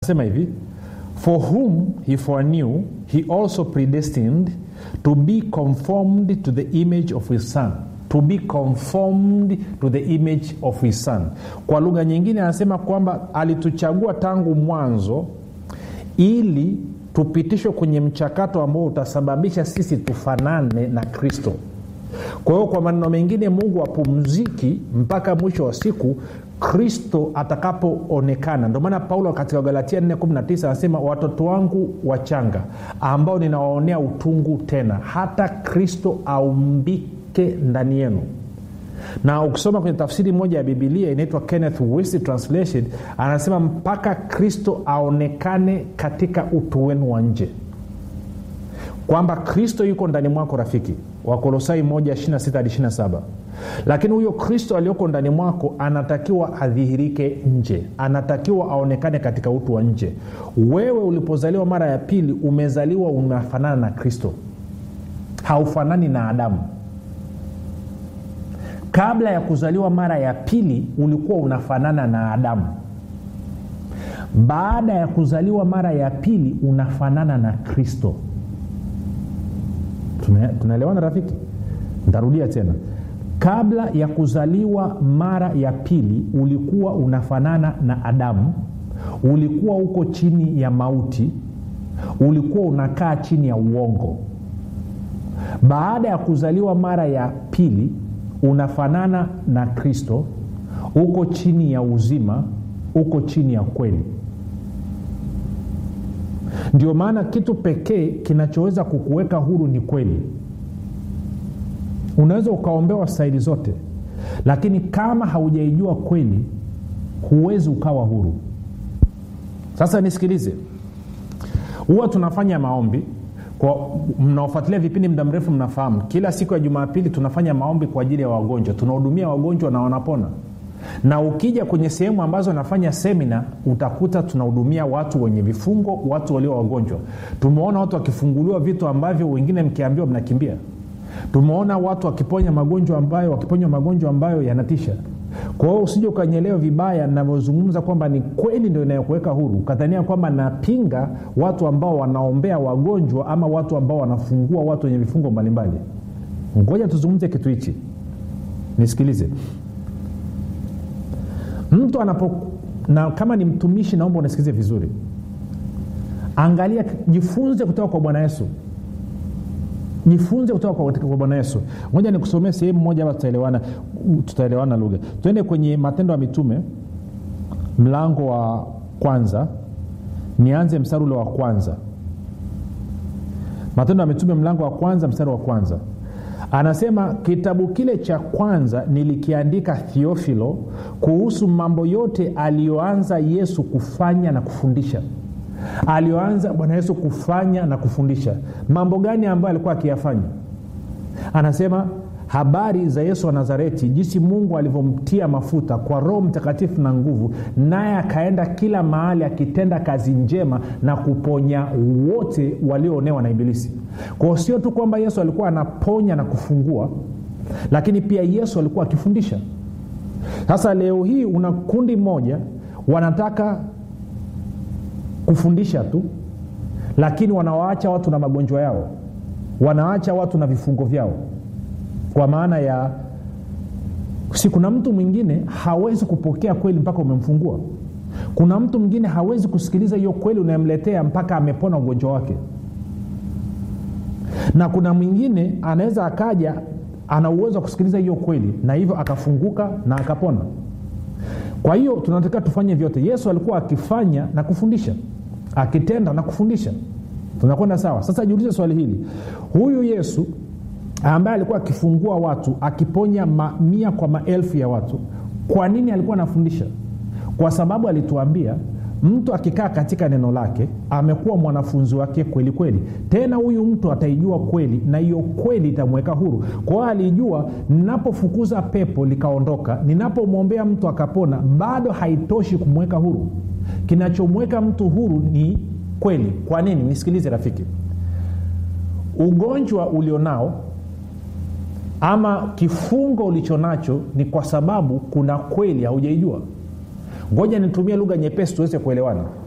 sema hivi for whom he foreknew he also predestined to be conformed to the image of his son to be conformed to the image of his son kwa lugha nyingine anasema kwamba alituchagua tangu mwanzo ili tupitishwe kwenye mchakato ambao utasababisha sisi tufanane na kristo kwa hiyo kwa maneno mengine mungu apumziki mpaka mwisho wa siku kristo atakapoonekana ndio maana paulo katika galatia 419 anasema watoto wangu wachanga ambao ninawaonea utungu tena hata kristo aumbike ndani yenu na ukisoma kwenye tafsiri moja ya bibilia inaitwa kenneth west translation anasema mpaka kristo aonekane katika utu wenu wa nje kwamba kristo yuko ndani mwako rafiki wakolosai 1 lakini huyo kristo aliyoko ndani mwako anatakiwa adhihirike nje anatakiwa aonekane katika utu wa nje wewe ulipozaliwa mara ya pili umezaliwa unafanana na kristo haufanani na adamu kabla ya kuzaliwa mara ya pili ulikuwa unafanana na adamu baada ya kuzaliwa mara ya pili unafanana na kristo tunaelewana rafiki ntarudia tena kabla ya kuzaliwa mara ya pili ulikuwa unafanana na adamu ulikuwa uko chini ya mauti ulikuwa unakaa chini ya uongo baada ya kuzaliwa mara ya pili unafanana na kristo uko chini ya uzima uko chini ya kweli ndio maana kitu pekee kinachoweza kukuweka huru ni kweli unaweza ukaombewa staili zote lakini kama haujaijua kweli huwezi ukawa huru sasa nisikilize huwa tunafanya maombi kwa mnaofuatilia vipindi muda mrefu mnafahamu kila siku ya jumapili tunafanya maombi kwa ajili ya wagonjwa tunahudumia wagonjwa na wanapona na ukija kwenye sehemu ambazo nafanya semina utakuta tunahudumia watu wenye vifungo watu walio wagonjwa tumeona watu wakifunguliwa vitu ambavyo wengine mkiambiwa mnakimbia tumeona watu wakiponya magonjwa ambayo wakiponywa magonjwa ambayo yanatisha kwa hiyo usije ukanyelewa vibaya navyozungumza kwamba ni kweli ndio inayokuweka huru ukadhania kwamba napinga watu ambao wanaombea wagonjwa ama watu ambao wanafungua watu wenye vifungo mbalimbali ngoja tuzungumze kitu hichi nisikilize mtu anapo na kama ni mtumishi naomba unasikilize vizuri angalia jifunze kutoka kwa bwana yesu jifunze kutoka kwa, kwa bwana yesu moja nikusomea sehemu moja hapa tutaelewana tutaelewana lugha twende kwenye matendo ya mitume mlango wa kwanza nianze mstari ule wa kwanza matendo ya mitume mlango wa kwanza mstari wa kwanza anasema kitabu kile cha kwanza nilikiandika thiofilo kuhusu mambo yote aliyoanza yesu kufanya na kufundisha aliyoanza bwana yesu kufanya na kufundisha mambo gani ambayo alikuwa akiyafanya anasema habari za yesu wa nazareti jinsi mungu alivyomtia mafuta kwa roho mtakatifu na nguvu naye akaenda kila mahali akitenda kazi njema na kuponya wote walioonewa na ibilisi kwao sio tu kwamba yesu alikuwa anaponya na kufungua lakini pia yesu alikuwa akifundisha sasa leo hii una kundi moja wanataka kufundisha tu lakini wanawaacha watu na magonjwa yao wanaacha watu na vifungo vyao kwa maana ya si kuna mtu mwingine hawezi kupokea kweli mpaka umemfungua kuna mtu mwingine hawezi kusikiliza hiyo kweli unayemletea mpaka amepona ugonjwa wake na kuna mwingine anaweza akaja ana uwezo wa kusikiliza hiyo kweli na hivyo akafunguka na akapona kwa hiyo tunatakiwa tufanye vyote yesu alikuwa akifanya na kufundisha akitenda na kufundisha tunakwenda sawa sasa jiulize swali hili huyu yesu ambaye alikuwa akifungua watu akiponya mamia kwa maelfu ya watu kwa nini alikuwa anafundisha kwa sababu alituambia mtu akikaa katika neno lake amekuwa mwanafunzi wake kweli kweli tena huyu mtu ataijua kweli na hiyo kweli itamweka huru kwa hiyo alijua ninapofukuza pepo likaondoka ninapomwombea mtu akapona bado haitoshi kumweka huru kinachomweka mtu huru ni kweli kwa nini nisikilize rafiki ugonjwa ulionao ama kifungo ulicho nacho ni kwa sababu kuna kweli haujaijua ngoja nitumie lugha nyepesi tuweze kuelewana